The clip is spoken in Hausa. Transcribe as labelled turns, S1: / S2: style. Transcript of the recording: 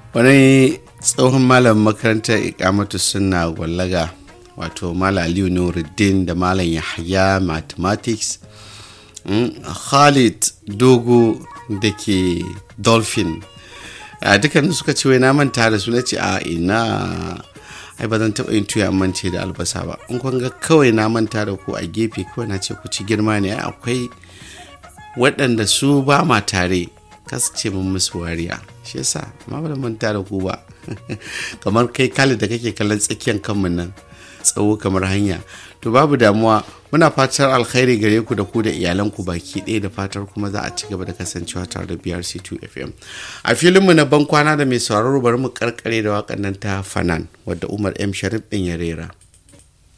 S1: wani tsohon malamin makarantar ikamatu suna gwallaga wato malam aliyu nuruddin da malam yahya mathematics khalid dogo da ke dolphin a dukkanin suka ce wai na manta da su na ce a ina ai ba zan taɓa yin tuya mance da albasa ba in kun ga kawai na manta da ku a gefe kawai na ce ku ci girma ne akwai waɗanda su ba ma tare kasu ce mun musu wariya shi yasa amma ba da manta da ku ba kamar kai kali da kake kallon tsakiyar kanmu nan tsawo kamar hanya to babu damuwa muna fatar alkhairi gare ku da ku da iyalanku baki ɗaya da fatar kuma za a ci gaba da kasancewa tare da brc2 fm a filinmu na ban kwana da mai sauraro bari mu karkare da waƙan nan ta fanan wadda umar m sharif ɗin ya rera